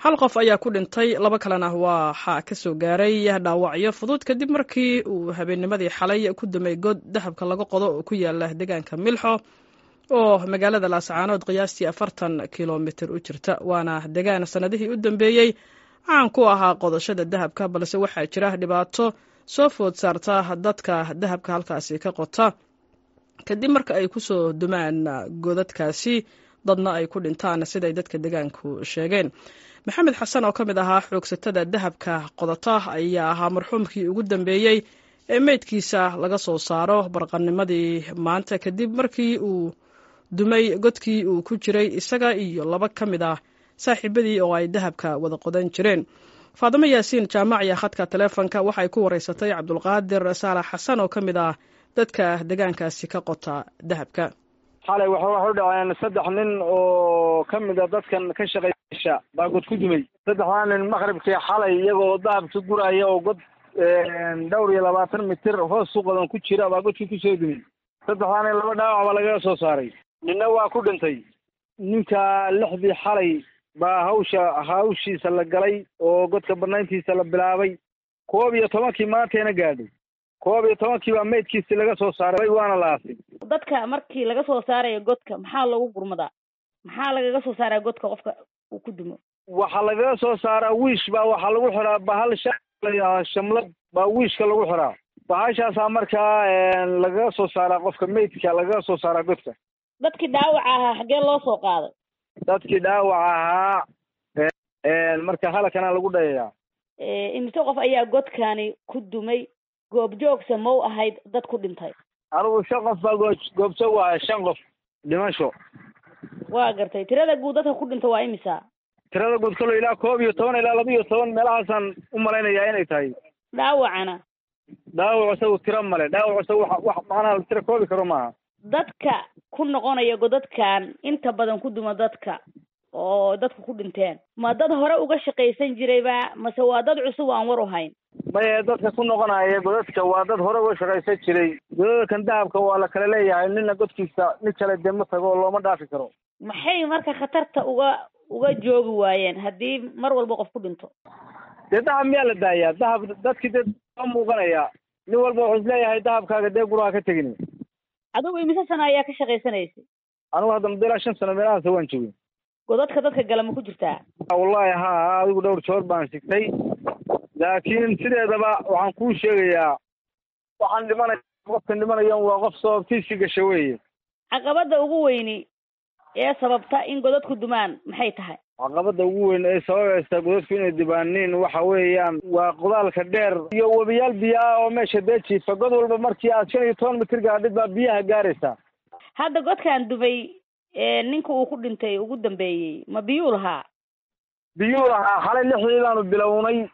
hal qof ayaa ku dhintay laba kalena waxaa ka soo gaaray dhaawacyo fudud kadib markii uu habeennimadii xalay ku dumay god dahabka laga qodo oo ku yaala deegaanka milxo oo magaalada laascaanood qiyaastii afartan kilomitir u jirta waana degaan sannadihii u dambeeyey caan ku ahaa qodashada dahabka balse waxaa jira dhibaato soo food saarta dadka dahabka halkaasi ka qota kadib marka ay kusoo dumaan godadkaasi dadna ay ku dhintaan siday dadka degaanku sheegeen maxamed xasan oo ka mid ahaa xoogsatada dahabka qodata ayaa ahaa marxuumkii ugu dambeeyey ee meydkiisa laga soo saaro barqanimadii maanta kadib markii uu dumay godkii uu ku jiray isaga iyo laba ka mid ah saaxiibadii oo ay dahabka wada qodan jireen faadimo yaasiin jaamaciya khadka taleefonka waxay ku wareysatay cabdulqaadir saalax xasan oo ka mid ah dadka degaankaasi ka qota dahabka xalay waxa wax u dhaceen saddex nin oo ka mid a dadkan ka shaqeysha baa god ku dumay saddexdaa nin maqribkii xalay iyagoo dahabka guraya oo god dhowr iyo labaatan mitir hoos u qodan ku jira baa godkii kusoo dumay saddexdaa nin laba dhaawac baa lagaga soo saaray ninna waa ku dhintay ninka lixdii xalay baa hawsha hawshiisa la galay oo godka banayntiisa la bilaabay koob iyo tobankii maanteena gaadhay koob iyo tobankii baa maydkiisi laga soo saaray waana la aasay dadka markii laga soo saarayo godka maxaa loogu gurmadaa maxaa lagaga soo saaraa godka qofka uu ku dumo waxaa lagaga soo saaraa wiish baa waxaa lagu xiraa bahal sha layidhahdaa shamlad baa wiishka lagu xiraa bahashaasaa markaa lagaga soo saaraa qofka maydka lagaga soo saaraa godka dadkii dhaawaca ahaa xaggee loo soo qaaday dadkii dhaawac ahaa marka halakana lagu dhayayaa imise qof ayaa godkani ku dumay goobjoogsa ma u ahayd dad ku dhintay anigu shan qof baa goo goobjoog waahay shan qof dhimasho waa gartay tirada guud dadka ku dhinta waa imisa tirada guud kalo ilaa koob iyo toban ilaa laba iyo toban meelahaasaan u malaynayaa inay tahay dhaawacana dhaawac isagu tiro male dhaawac isagu wax wax macnaha la tiro koobi karo maaha dadka ku noqonaya godadkan inta badan ku duma dadka oo dadku ku dhinteen ma dad hore uga shaqaysan jirayba mase waa dad cusub aan war u hayn maye dadka ku noqonaya godadka waa dad hore uga shaqaysan jiray godadkan dahabka waa la kala leeyahay nina godkiisa nin kale dee ma tago looma dhaafi karo maxay marka khatarta uga uga joogi waayeen haddii mar walba qof ku dhinto dee dahab miyaa la daayaa dahab dadkii dee a muuqanaya nin walba wuxuu isleeyahay dahabkaaga dee guraha ka tegin adigu imise sano ayaa ka shaqaysanaysay anigu hadda muddo ilaa shan sano meelahaas waan joogay godadka dadka gala ma ku jirtaa wallahi ha adigu dhowr joor baan sigtay laakiin sideedaba waxaan kuu sheegayaa waxaan dhimanaya qofkan dhimanayan waa qof sababtiisii gasha weeye caqabada ugu weyni ee sababta in godadku dumaan maxay tahay caqabada ugu weyn ee sababaysa godadku inay dibaaniin waxa weeyaan waa qodaalka dheer iyo webiyaal biyo ah oo meesha dee jiifa god walba markii aad shan iyo toban mitir gaadhid baa biyaha gaaraysaa hadda godkaan dumay ninka uu ku dhintay ugu dambeeyey ma biyuu lahaa biyuu lahaa xalay lixdii baanu bilownay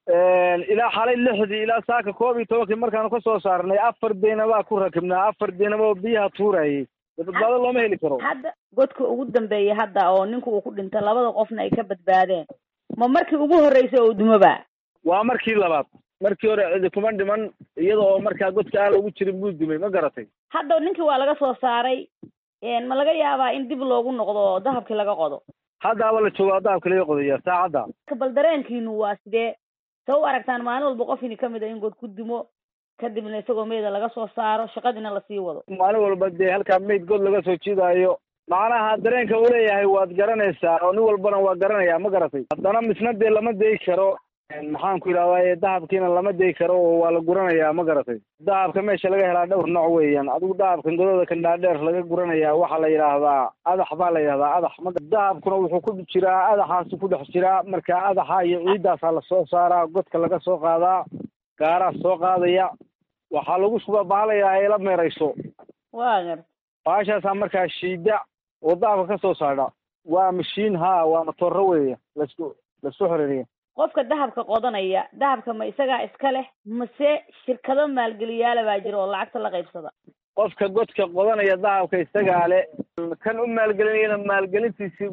ilaa xalay lixdii ilaa saaka koob iyo tobankii markaanu ka soo saarnay afar deena baa ku rakibnaa afar deenaba oo biyaha tuurayay badbaado looma heli karo hadda godka ugu dambeeyay hadda oo ninka uu ku dhintay labada qofna ay ka badbaadeen ma markii ugu horreysay oo dumoba waa markii labaad markii hore cidi kuma dhiman iyada oo markaa godka aan lagu jirin buu dumay ma garatay hadda ninkii waa laga soo saaray ma laga yaabaa in dib loogu noqdo dahabkii laga qodo haddaaba la joogaa dahabka laga qodaya saacadda bal dareenkiinu waa sidee sa u aragtaan maalin walba qof ini kamid a in god ku dumo kadibna isagoo meyda laga soo saaro shaqadiina lasii wado maalin walba dee halkaa mayd god laga soo jiidaayo macnaha dareenka uu leeyahay waad garanaysaa oo nin walbana waa garanayaa ma garatay haddana misna dee lama dayi karo maxaan ku yidhahdaa dahabkiina lama dayi karo oo waa la guranayaa ma garatay dahabka meesha laga helaa dhowr nooc weeyaan adigu dahabkan godooda kan dhaadheer laga guranayaa waxaa la yidhaahdaa adax baa la yidhahdaa adax ma dahabkuna wuxuu ku jiraa adaxaasu ku dhex jiraa marka adaxa iyo ciiddaasaa lasoo saaraa godka laga soo qaadaa gaaraa soo qaadaya waxaa lagu shubaa bahalayaa ay la meerayso waa gar bahashaasaa markaa shiida oo dahabka ka soo saadha waa mashiin ha waa matooro weeye lasku lasku xoreeriya qofka dahabka qodanaya dahabka ma isagaa iska leh mase shirkado maalgeliyaala baa jira oo lacagta la qaybsada qofka godka qodanaya dahabka isagaa le kan u maalgelinayana maalgelintiisii